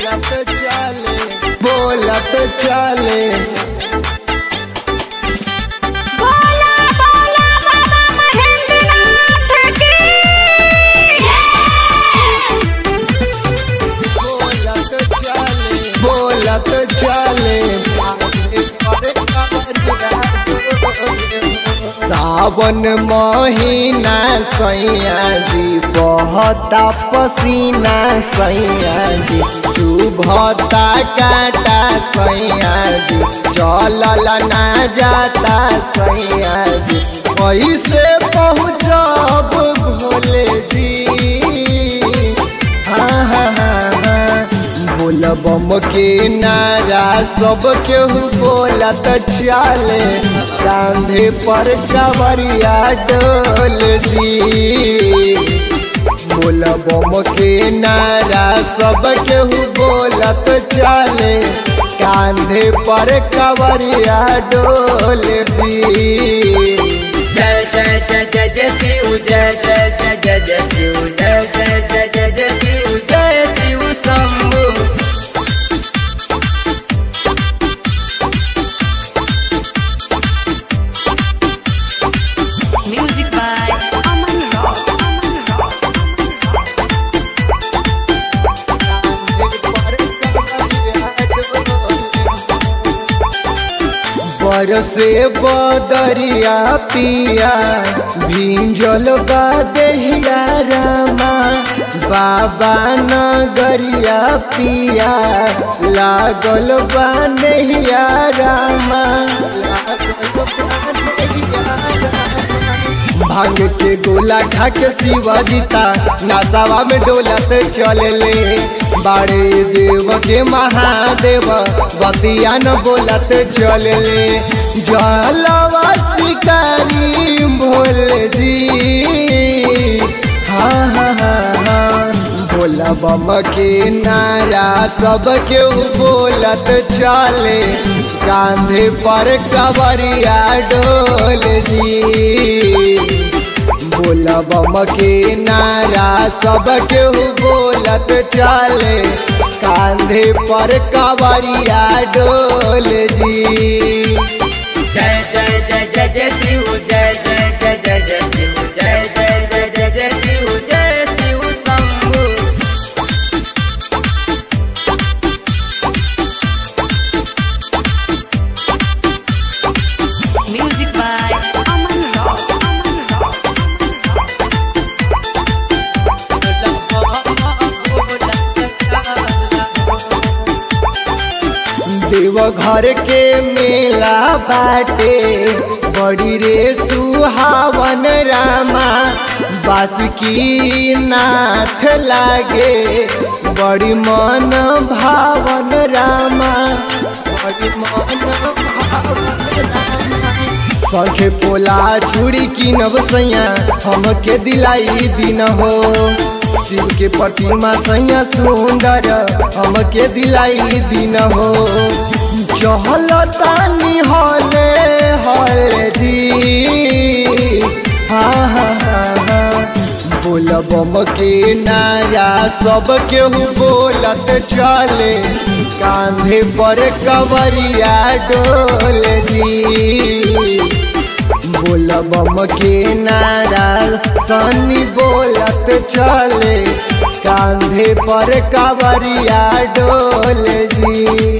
बोलत चले बोलत चले बोला बोला बाबा महेंद्रनाथ की बोलत चले बोलत चले सावन महीना सैया जी बहता पसीना सैया जी तू भता काटा सैया जी चलल ना जाता सैया जी कैसे पहुँचब भोले जी हाँ हाँ हाँ हाँ बोलबम के नारा सब केहू बोलत चले कांधे पर कवरिया डोल जी बोलबम के नारा सब केहू बोलत चले कांधे पर कवरिया डोल दी जय जय जय जय जय शिव जय जय जय जय जय शिव जय जय जय जय जय शिव जय Shiv Shambhu music by Aman rock Aman rock बरसे बदरिया पिया भींजल बा देहिया रामा बाबा नगरिया पिया लागल बा नहिया रामा भांग के गोला खा के शिवजीता नासावा में डोलत चलले बाड़े देव के महादेव बतिया न बोलत चलले जलवा शिकारी भोले जी हाँ हाँ हाँ हाँ बोला बम के नारा सब के बोलत चले कांधे पर कवरिया डोल जी बोला बम के नारा सब के बोलत चले कांधे पर कवरिया डोल जी जय जय जय जय जय शिव जय जय जय जय जय शिव जय जय जय जय जय शिव जय Shiv Shambhu music by Aman rock Aman rock Deoghar के मेला बाटे बड़ी रे सुहावन रामा बासुकी नाथ लागे बड़ी मन भावन रामा बड़ी मन भावन संखे पोला चूड़ी किनब सैया हमके दिलाई दिन हो शिव के प्रतिमा सैया सुंदर हमके दिलाई दिन हो चहलतानी हले हले जी हाँ हाँ हाँ हाँ बोलबम के नारा सब केहू बोलत चले कांधे पर कवरिया डोल जी बोलबम के नारा सनी बोलत चले कांधे पर कवरिया डोल जी